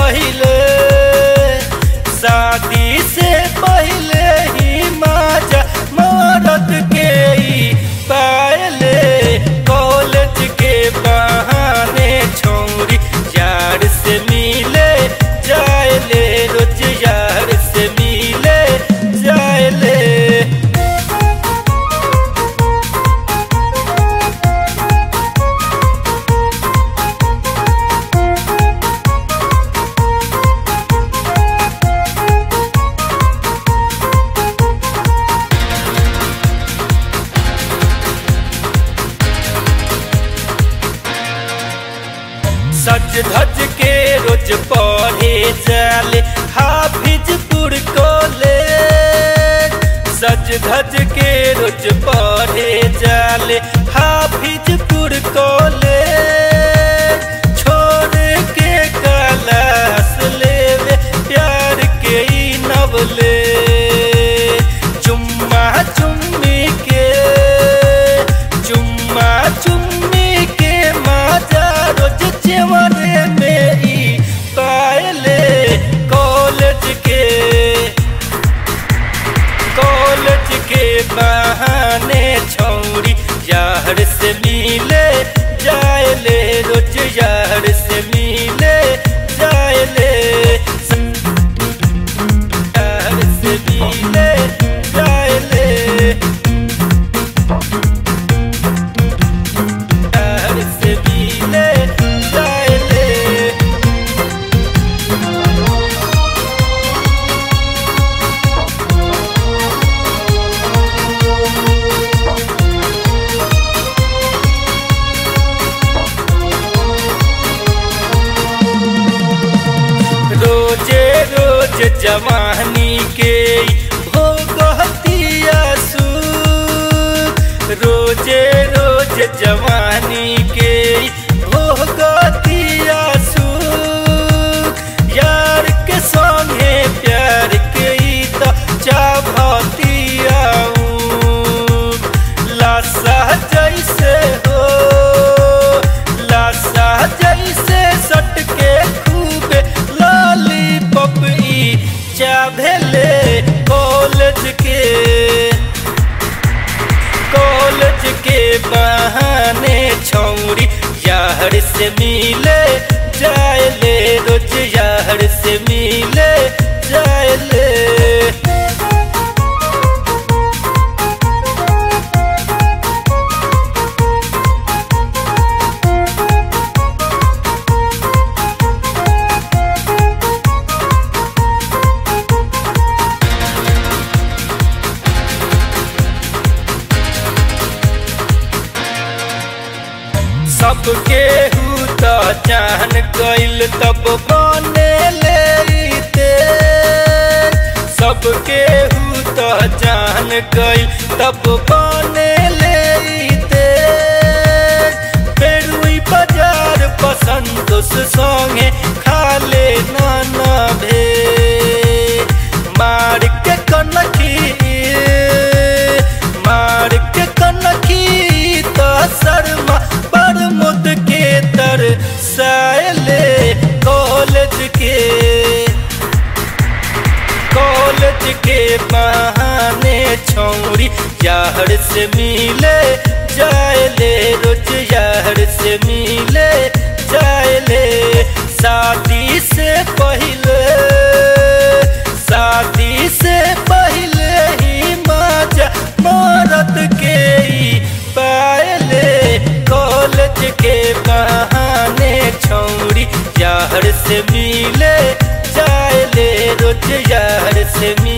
पहले शादी से पहले ही माजा मरद के ही पायले कॉलेज के बहाने छोरी यार से मिले जायले रोज यार से मिले जायले सज धज के रोज पढ़े जाले हाफिजपुर कॉलेज सज धज के रोज पढ़े जाले हाफिजपुर कॉलेज छोड़ के कलास लेवे प्यार के ई नवले चुम्मा चुम्मी के चुम्मा चुम्मी के माजा रोज चेवरे में ई पायले कॉलेज के कॉलेज के बहाने छौरी यार से मिले जायले रोज यार से मिले जायले यार से मिले जायले यार से मिले जायले रोजे रोज जवानी के भोगतिया सुख रोजे रोज जवानी के भोगतिया सुख यार के संगे प्यार के ई त चाभतिया लाशा जैसे हो लाशा जैसे सटके खूबे लॉलीपॉप ई चाभेले कॉलेज के कॉलेज के बहाने छौरी यार से मिले जायले रोज यार से मिले जायले सबके हु त जान गइल तब बने लेते सबके हु त जान गइल तब बने लेते बेरुई बाजार पसंदोस संगे खाले नाना भे मार के कनखी मार के कनखी त शर्मा बरमुद के तर सायले कॉलेज के कॉलेज के बहाने छौरी यार से मिले जायले रोज यार से मिले जायले शादी से पहले शादी से पहले ही माजा मरद के ही पायले कॉलेज के बहाने छौरी यार से मिले जायले रोज यार से मिले